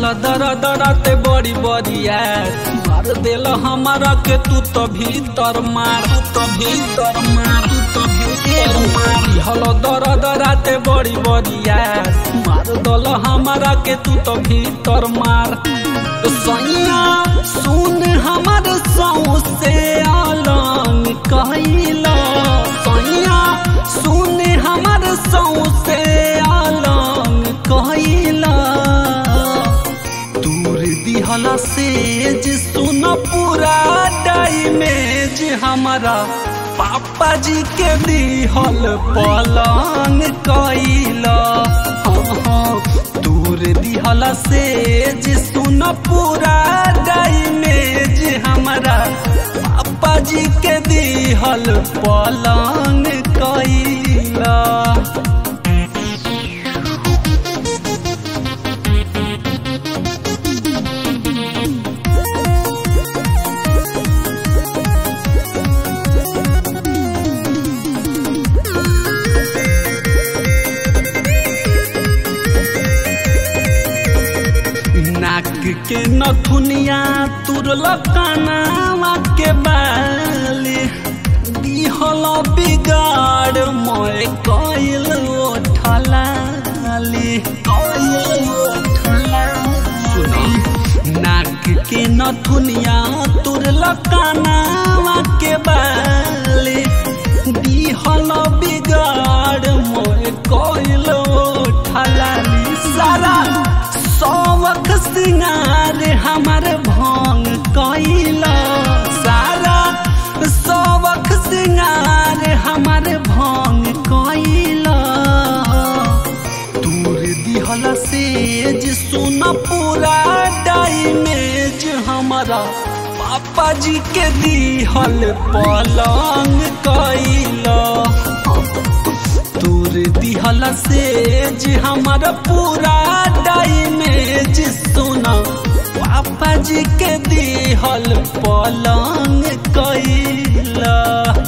दर दरते बड़ी बड़िया मार देल हमारा के तू तो भीतर मार तू तो भीतर मार तू तो भीतर मार हल दर दराते बड़ी बड़िया मार दल हमारा के तू तो भीतर मार सैया सुन हमार सौ से अलंग कहला सैया सुन हमार सौ से अलंग कहला दूर दिहला सेज सुन पूरा डाइमेज हमारा पापा जी के दिहल पलंग कैला हाँ हाँ दूर दिहला सेज सुन पूरा डाइमेज हमारा पापा जी के दिहल पलंग कैला नाक के नथुनिया तुरल कानावा के बाली दिहल बिगाड़ मोय कइल ओठलाली कइल ओठलाली नाक के नथुनिया तुरल कानावा के बाली दिहल बिगाड़ मोय कइल ओठलाली सारा सौवख सिंगार हमार भंग कैला सारा सौवख सिंगार हमार भंग कैला दूर दिहल सेज सुन पूरा डाइमेज हमारा पापा जी के दिहल पलंग कैला तोर दिहल सेज हमर पूरा डाइमेज सोना पापा जी के दिहल पलंग कैला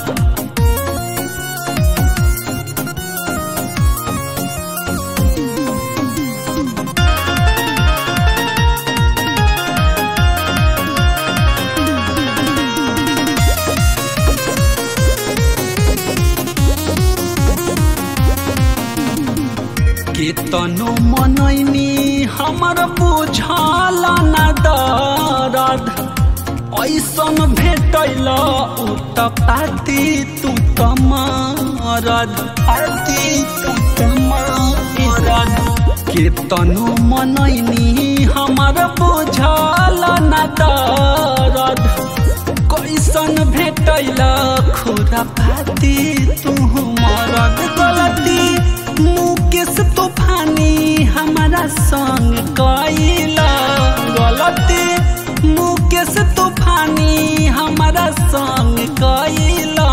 केतनो मनैनी हमर बुझल न दरद ऐसन भेटैल उ त पाती तू त मरद पाती तू त मरद केतनो मनैनी हमर बुझल न दरद कैसन भेटैल खुरा पाती तू मरद गलती मुकेश तूफानी हमारा संग कैला गलती मुकेश तूफानी हमारा संग कैला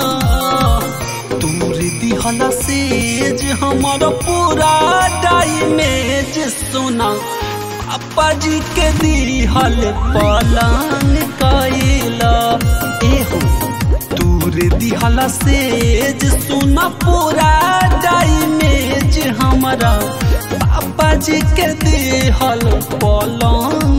दूर दिहल सेज हमर पूरा डाइमेज सुना पापा जी के दिहल पलंग कैला एहो दूर दिहल सेज सुन पूरा डाइमेज हमारा पापा जी के दिहल पलंग